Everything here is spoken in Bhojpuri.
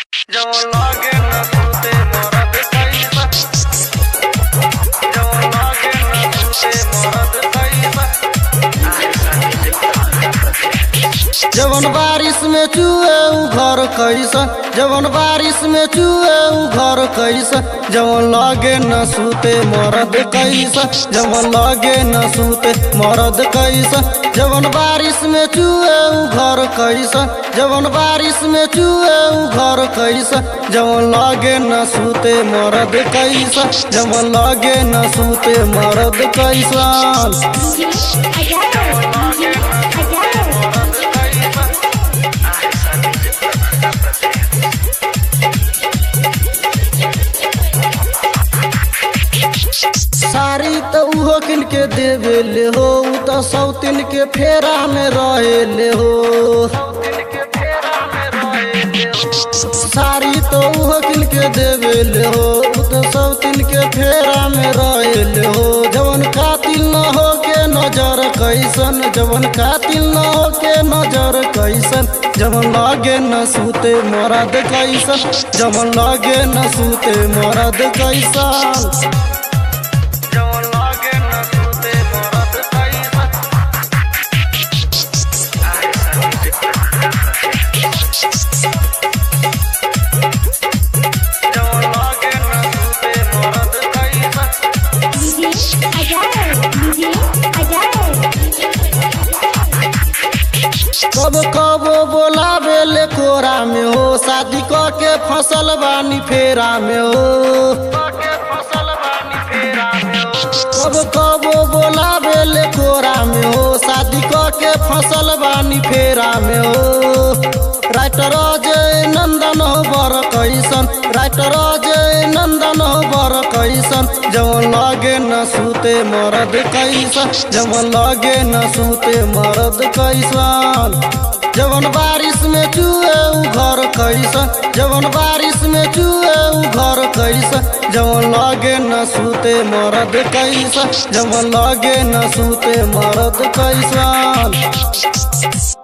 जवन लागे न सुते मरद कैसा जवन लागे न सुते मरद कैसा जवन बारिश में चुए उ घर कैसन जवन बारिश में चुए उ घर कैसन जवन लागे न सूते मरद कैसन जवन लागे न सूते मरद कैसन जवन बारिश में चुए उ घर कैसन जवन बारिश में चुए उ घर कैसन जवन लागे न सूते मरद कैसन जवन लागे न सूते मरद कैसन साड़ी तो उहो किन के देवे ले हो उ तो सौतिन के फेरा में रहे ले हो साड़ी तो उहो किन के देवे ले हो उ तो सौतिन के फेरा में रहे ले हो जवन कातिल न हो के नजर कैसन जवन कातिल न हो के नजर कैसन जवन लागे न सूते मरद कैसन जवन लागे न सूते मरद कैसन जवन लागे न सुते मरद कैसा जवन लागे न सुते मरद कैसा कब कब बोलावे ले कोरा में हो शादी क के फसल बानी फेरा में हो के फसल बानी फेरा में हो कब कब बोलावे ले कोरा में हो शादी क के फसल बानी फेरा में हो राइटर अजय नंदन हो बर कैसन राइटर अजय नंदन हो बर कैसन जवन लागे न सूते मरद कैसन जवन लागे न सूते मरद कैसन जवन बारिश में चुए उ घर कैसन जवन बारिश में चुए उ घर कैसन जवन लागे न सूते मरद कैसन जवन लागे न सूते मरद कैसन